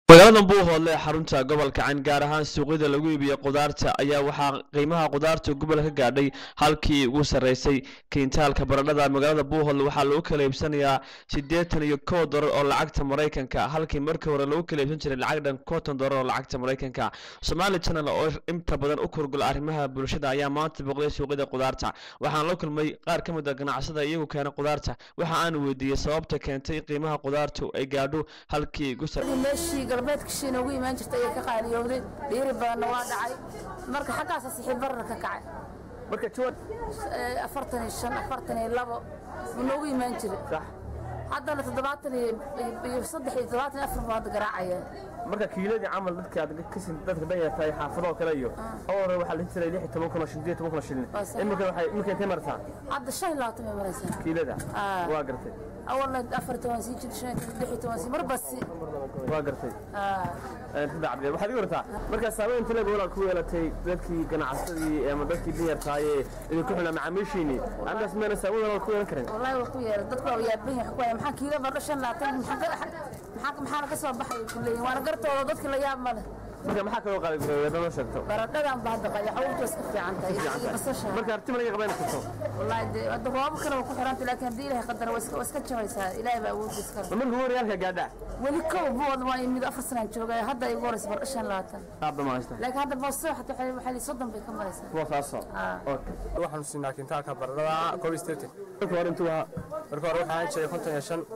magaalada buuhoodle ee xarunta gobolka cayn gaar ahaan suuqyada lagu iibiyo qudaarta ayaa waxaa qiimaha qudaarta gobol ka gaadhay halkii ugu sarreysay kiintaalka baradhada magaalada buuhoodle waxaa lagu kala iibsanayaa siddeetan iyo kow dolar oo lacagta maraykanka halkii markii hore lagu kala iibsan jiray lacag dhan konton dolar oo lacagta maraykanka somali channel oo inta badan u kurgula arrimaha bulshada ayaa maanta booqday suuqyada qudaarta waxaan la kulmay qaar ka mid a ganacsada iyagu keena qudaarta waxa aan weydiiyey sababta keentay in qiimaha qudaartu ay gaadho halkii ugu sarreysay meeshii galbeedka shiina ugu imaan jirtay ayay ka qaaliyowday dhiiri badanna waa dhacay marka xaggaasa sixib barar ka kacay marka jawaad Ee, afartan iyo shan afartan iyo labo buu noogu imaan jiray sax haddana toddobaatan iyo iyo saddex iyo toddobaatan iyo afar buu hadda garaacaya marka kiiladii camal dadka aad ka sin dadka danyartahay xaafadoo kale iyo oo hore waxaa la jiray lix iyo toban kun oo shilin sideed iyo toban kun oo shilin Waa sax. imika waxay imika intay martaa hadda shan iyo labaatan bay maraysaa kiilada Ah. waa gartay awalna afar iyo toban sii jir shan iyo toban lix iyo toban sii marba si waa gartay Ah. saddex cabdi waxaad iga wartaa marka saameyn taleeg walaal ku yeelatay dadkii ganacsadii ama dadkii danyartaayee idinku xunaa macaamiishiinii andaas meena saameyn walaal ku yeelan karin wallaahi waa ku yeera dadku waa yaaban yahay ku haya maxaa kiila bardho shan iyo labaatan maxaa ka- maxaa maxaa laga soo baxay ku leeyihin waana gartooda dadka la yaab ma leh marka maxaa kaloo qaali gareeya noo sheegto baradhadan baa hadda qaya xawltu iska fiican tahay iyo basasha marka arti malaga qabayn karto والله دي هذا رواب كانوا ku xiranta laakiin hadii ilaahay qadar waa iska waa iska jabaysaa ilaahay baa awood iska ma marka hore halka gaadhaa weli kow bood waa imid afar sanaan joogay hadda igu horeysa bar shan labaatan qaabba ma haysta laakiin hadda boos waxay waxay waxay soddon bay ka maraysaa kuwa saaso Ah. okay waxaanu siinaa kintaalka baradhada koob iyo siddeetan marka hore intuu ahaa marka hore waxaa jiray konton iyo shan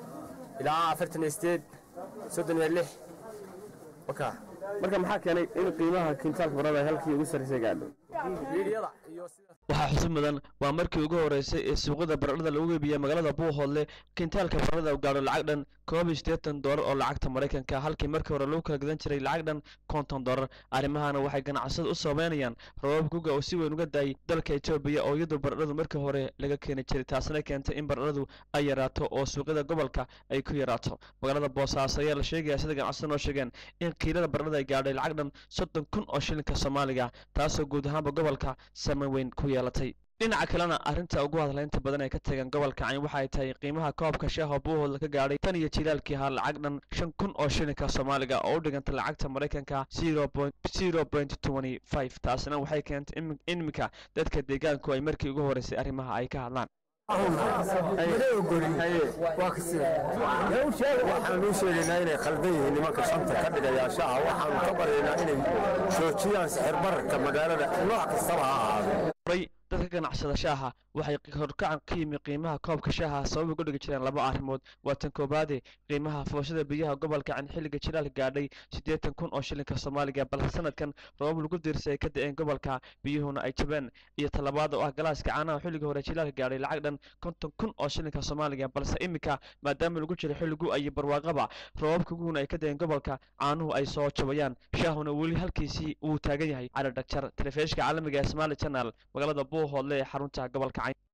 ilaa afartan iyo sideed soddon iyo lix waka marka maxaa keenay in qiimaha kiintaalka barada halkii ugu sarreysay gaadho liidiyada iyo sida waxaa xusid mudan waa markii ugu horeysay ee suuqyada baradhada lagu iibiya magaalada buuhoodle kiintaalka baradhada uu gaadho lacag dhan koob iyo siddeetan doolar oo lacagta maraykanka halkii markii hore lagu kala gadan jiray lacag dhan konton doolar arrimahana waxay ganacsada u sameynayaan roobab guga oo si weyn uga daayay dalka etoobiya oo iyadu baradhadu markii hore laga keeni jiray taasina keentay in baradhadu ay yaraato oo suuqyada gobolka ay ku yaraato magaalada boosaaso ayaa la sheegaya sida ganacsada noo sheegeen in kiilada baradhada ay gaadhay lacag dhan soddon kun oo shilinka soomaaliga taasoo guud ahaanba gobolka saameyn weyn ku yeelatay dhinaca kalena arrinta ugu hadlaynta badan ee ka tagan gobolka cayn waxay tahay qiimaha koobka shaaha buuhoodla ka gaadhay tan iyo jilaalkii ahaa lacag dhan shan kun oo shilinka soomaaliga oo u dhiganta lacagta maraykanka zero point zero point twenty five taasina waxay keentay in iminka dadka deegaanku ay markii ugu horeysay arrimaha ay ka hadlaan waxaan u sheegaynaa inay khaldan yihiin nimanka shanta ka dhigaya shaaha waxaanu ka baryaynaa inay joojiyaan sixir bararka magaalada nooc kastaba ha ahaado horay dadka ganacsada shaaha waxay horkacan ka yimi qiimaha koobka shaaha sabab uga dhigi jireen laba arrimood waa tan koobaade qiimaha foosada biyaha gobolka can xilliga jilaalka gaadhay siddeetan kun oo shilinka soomaaliga balse sanadkan roobab lagu diirsay ay ka da-een gobolka biyuhuna ay jabeen iyo talabaad oo ah galaaska caanaha xilliga hore jilaalka gaadhay lacag dhan konton kun oo shilinka soomaaliga balse iminka maadaama lagu jiro xilligu iyo barwaaqaba roobabka guguna ay ka da-een gobolka caanuhu ay soo jabayaan shaahuna weli halkiisii uu taagan yahay cali dhagjar telefishka caalamiga ee somali channel magaalada buuhoodle ee xarunta gobolka cayn